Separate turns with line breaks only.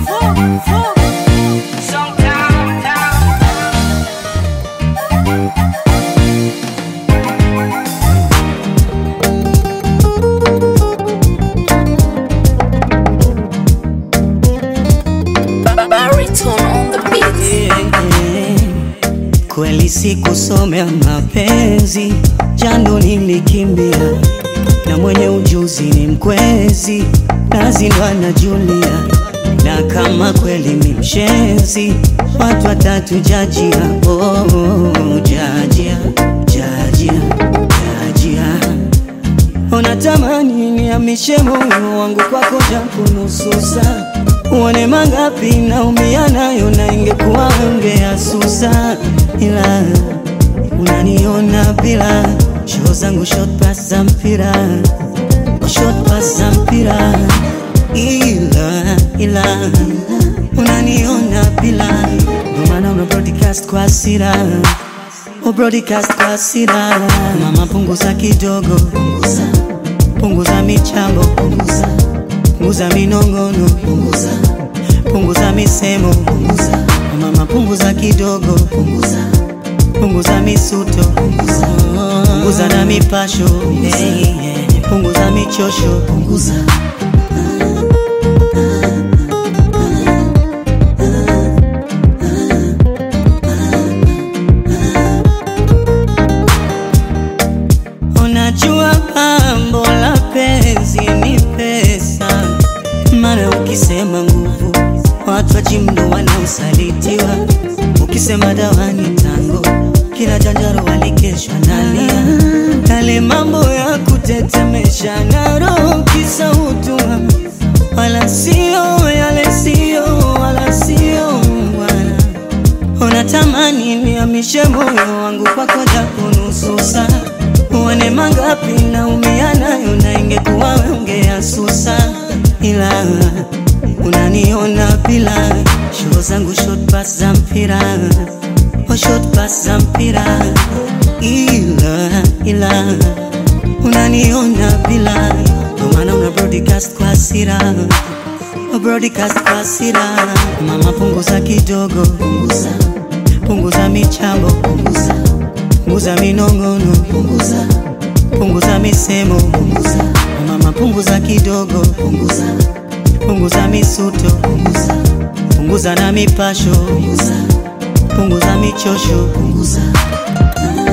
Baritone on the beat.
Kweli sikusomea mapenzi, jando nilikimbia, na mwenye ujuzi ni mkwezi, nazindwa na Julia, na kama kweli ni mshenzi, watu watatu jajia, oh, jajia, jajia, jajia Unatamani niamishe moyo wangu kwako japo nusu saa, uone mangapi naumia nayo, na ingekuwa ungeasusa, ila unaniona bila show zangu short pass za mpira, short pass za mpira, ila ila unaniona bila, ndio maana una broadcast kwa hasira O broadcast kwa hasira, mama punguza kidogo, punguza, punguza michambo, punguza, punguza minong'ono, punguza, punguza misemo, punguza, mama punguza kidogo, punguza, punguza misuto, punguza, punguza na mipasho, hey, yeah. punguza michosho, punguza Unajua pambo la penzi ni pesa, mara ukisema nguvu watu wa jimdo wanaosalitiwa, ukisema dawa ni tango, kila janjaro walikeshwa nalia, yale mambo ya kutetemesha na roho kisa utua, wala sio yale sio wala sio bwana Unatamani niamishe moyo wangu kwako japo nusu saa, uone mangapi naumia nayo, na ingekuwa wewe ungeasusa, ila unaniona bila show zangu short pass za mpira, oh short pass za mpira, ila ila unaniona bila, ndio maana una broadcast kwa hasira Oh, broadcast kwa hasira, mama punguza kidogo, punguza, punguza michambo, punguza, punguza minong'ono, punguza, punguza misemo, punguza, mama punguza kidogo, punguza, punguza misuto, punguza, punguza na mipasho, punguza, punguza michosho, punguza.